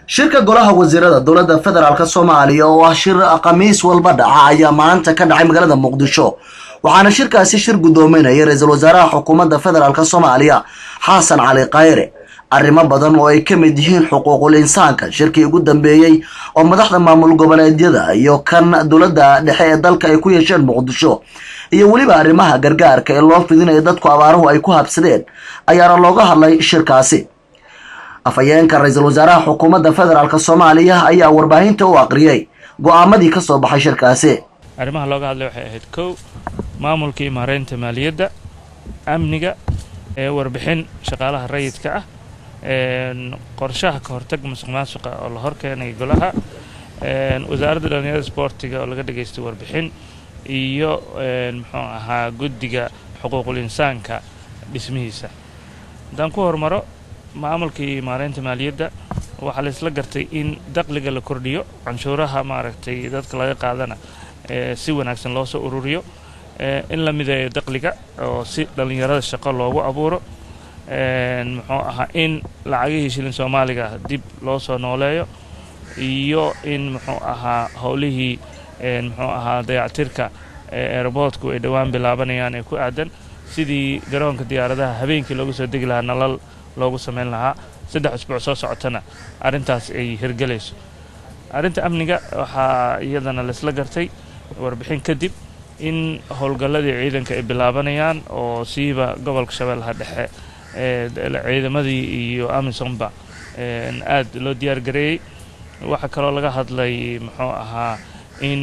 shirka golaha wasiirada dowladda federaalk soomaaliya oo ah shir khamiis walba dhaca ayaa maanta ka dhacay magaalada muqdisho waxaana shirkaasi shir guddoominaya ra-iisul wasaaraha xukuumadda federaalk soomaaliya xasan cali khayre arrimo badan oo ay ka mid yihiin xuquuqul insaanka shirkii ugu dambeeyey oo madaxda maamul goboleedyada iyo kan dowladda dhexe ee dalka ay ku yeesheen muqdisho iyo weliba arrimaha gargaarka ee loo fidinayo dadku abaaruhu ay ku habsadeen ayaana looga hadlay shirkaasi afhayeenka ra-iisul wasaaraha xukuumadda federaalk soomaaliya ayaa warbaahinta u aqriyey go-aamadii ka soo baxay shirkaasi arrimaha looga hadlay waxay ahayd kow maamulkii maareynta maaliyadda amniga ee warbixin shaqaalaha rayidka ah qorshaha ka hortag musuq maasuqa oo la horkeenay golaha wasaaradda dhalinyarada sboortiga oo laga dhageystay warbixin iyo muxuu ahaa guddiga xuquuqul insaanka dhismihiisa haddaan ku hormaro maamulkii maareynta maaliyadda waxaa la isla gartay in daqliga la kordhiyo canshuuraha maaragtay dadka laga qaadana si wanaagsan loo soo ururiyo in la mideeyo daqliga oo si dhallinyarada shaqo loogu abuuro muxuu ahaa in lacagihii shilin soomaaliga dib loo soo nooleeyo iyo in muxuu ahaa howlihii muxuu ahaa dayactirka eeraboodku ay dhowaan bilaabanayaan ee ku aadan sidii garoonka diyaaradaha habeenkii loogu soo degi lahaa nalal loogu samayn lahaa saddex usbuuc soo socotana arrintaas ay hirgelayso arrinta amniga waxaa iyadana laisla gartay warbixin kadib in howlgalladii ciidanka ay bilaabanayaan oo siiba gobolka shabeellaha dhexe ciidamadii iyo amisonba aad loo diyaar gareeyey waxaa kaloo laga hadlay muxuu ahaa in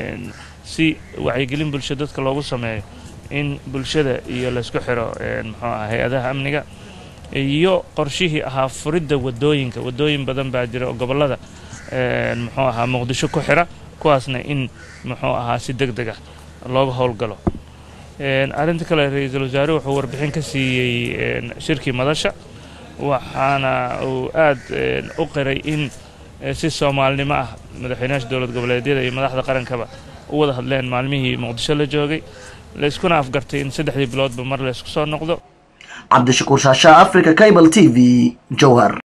si wacyigelin bulsho dadka loogu sameeyo in bulshada iyo laysku xiro muxuu ahaa hay-adaha amniga iyo qorshihii ahaa furidda wadooyinka wadooyin badan baa jira oo gobollada muxuu ahaa muqdisho ku xira kuwaasna in muxuu ahaa si deg deg ah looga howlgalo arrinta kale ra-iisul wasaare wuxuu warbixin ka siiyey shirkii madasha waxaana uu aad u qiray in si soomaalinimo ah madaxweynayaasha dowlad goboleedyada iyo madaxda qarankaba u wada hadleen maalmihii muqdisho la joogay layskuna afgartay in saddexdii biloodba mar laysku soo noqdo cabdishakuur shaashaa africa cable t v jowhar